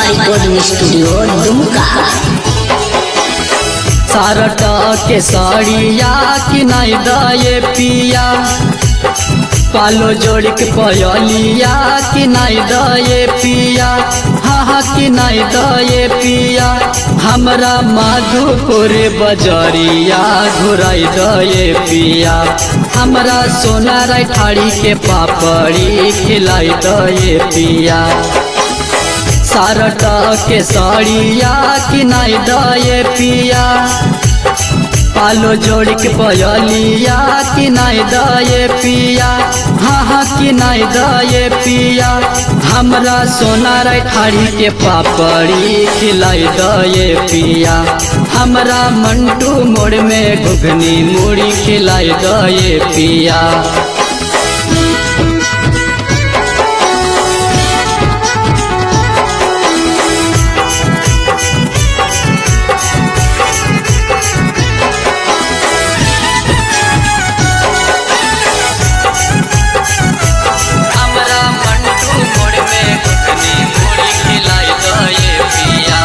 recording studio Dumka सारट के साड़िया कि नहीं दये पिया पालो जोड़ के पयलिया कि नहीं दये पिया हाँ हाँ कि नहीं दये पिया हमरा माधुपुर बजरिया घुराई दये पिया हमरा सोना राय ठाड़ी के पापड़ी खिलाई दये पिया सारट के साड़िया कि नहीं दये पिया पालो जोड़ के पयलिया कि नहीं दये पिया हाँ हाँ कि नहीं दये पिया हमरा सोना राय ठाड़ी के पापड़ी खिलाई दये पिया हमरा मंटू मोड़ में घुघनी मुड़ी खिलाई दये पिया हमरा मंटू मोड़ में घुघनी मुड़ी खिलाई दये पिया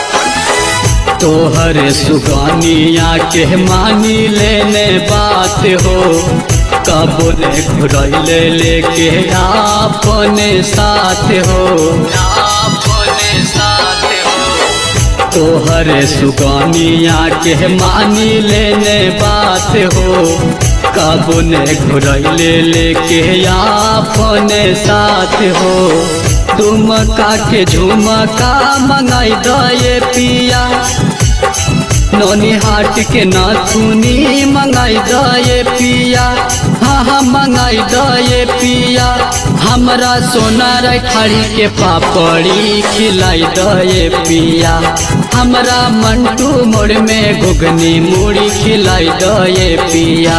तोहर सुगानिया के मानी लेने बात हो कबो ने घुरैले लेके अपने साथ हो अपने साथ हो तोहर सुगानिया के मानी लेने बात हो कबो ने घुरैले लेके अपने साथ हो तुमका के झुमका मंगाई दये पिया नौनी हाट के नाथुनी मंगाई दये पिया हाँ हाँ मंगाई दये पिया हमरा सोना ठाड़ी के पापड़ी खिलाई दये पिया हमरा मंटू मोड़ में घुगनी मुड़ी खिलाई दये पिया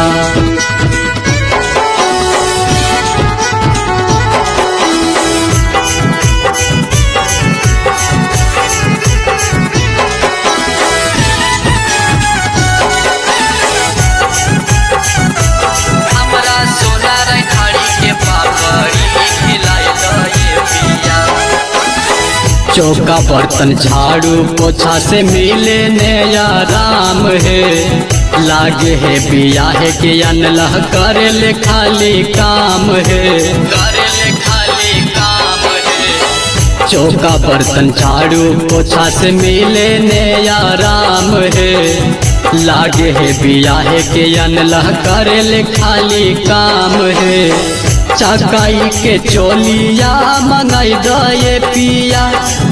हमरा सोना ठाड़ी के पापड़ी खिलाई दये पिया चौका बर्तन झाड़ू पोछा से मिले ने आराम है लागे है बियाह के अनलह करे ले खाली काम है करे ले खाली काम है चौका बर्तन झाड़ू पोछा से मिले ने आराम है लागे है बियाह के अनलह करे ले खाली काम है चकाई के चोलिया मंगाई दये पिया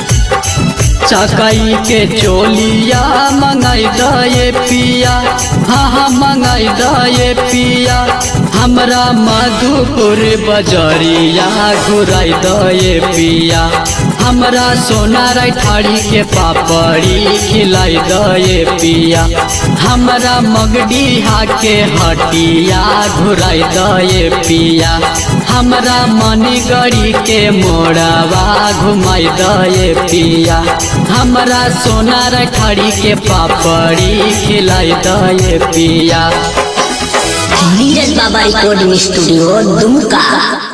चकाई के चोलिया मंगाई दये पिया हाँ हाँ मंगाई दये पिया हमरा मधुपुर बजरिया घुराई दये पिया हमरा सोना ठाड़ी के पापड़ी खिलाई दये पिया हमरा मगडीहा के हटिया घुराई दये पिया हमरा मनीगढ़ी के मोड़वा घुमाई दये पिया हमरा सोना ठाड़ी के पापड़ी खिलाई दये पिया नीरज बाबा रिकॉर्डिंग स्टूडियो दुमका